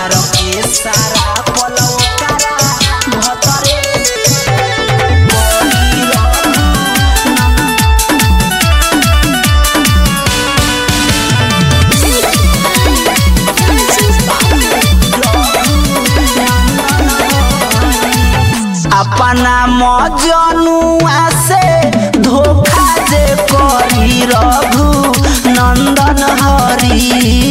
यार के सारा पलो करा भतरे कोई रहू अपना मजनुआ से धोखा जे करी रघु नंदन हरी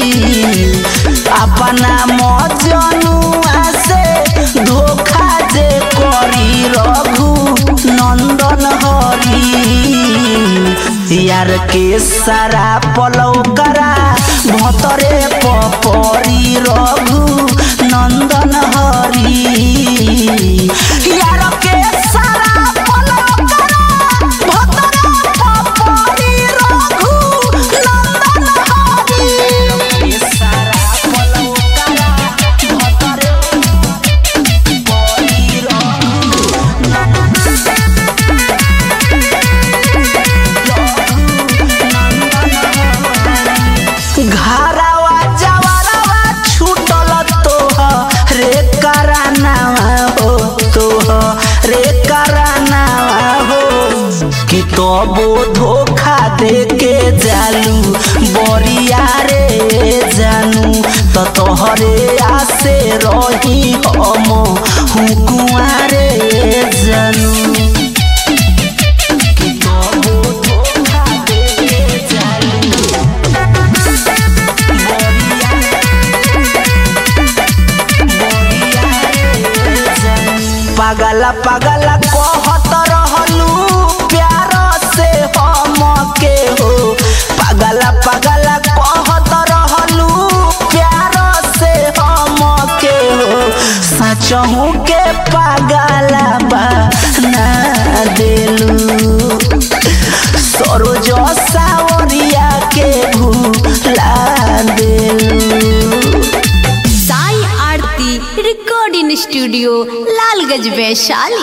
अपना मजनुआ से धोखा जे करी रघु नंदन हरी यार के सारा पलौ करा भतरे पपरी रघु नंदन हरी यार के सारा पलौ करा भतरे पपरी रघु नंदन हरी के सारा पलौ करा भतरे पपरी रघु घरवा जवरवा छूटल तोह रे करानावा हो तोह रे करानावा हो कि तबो धोखा दे के जालू बरिया रे जानू त तोहरे आसे रही हम हुकुआ रे जानू कि तबो धोखा दे के जालू पागला पागला कहत रहलू प्यार से हम के हो पागला पागला कहत रहलू प्यार से हम के हो सचहू के पागला बना देलू सरोज सावरिया के भूला देलू साई आरती रिकॉर्डिंग स्टूडियो लालगंज वैशाली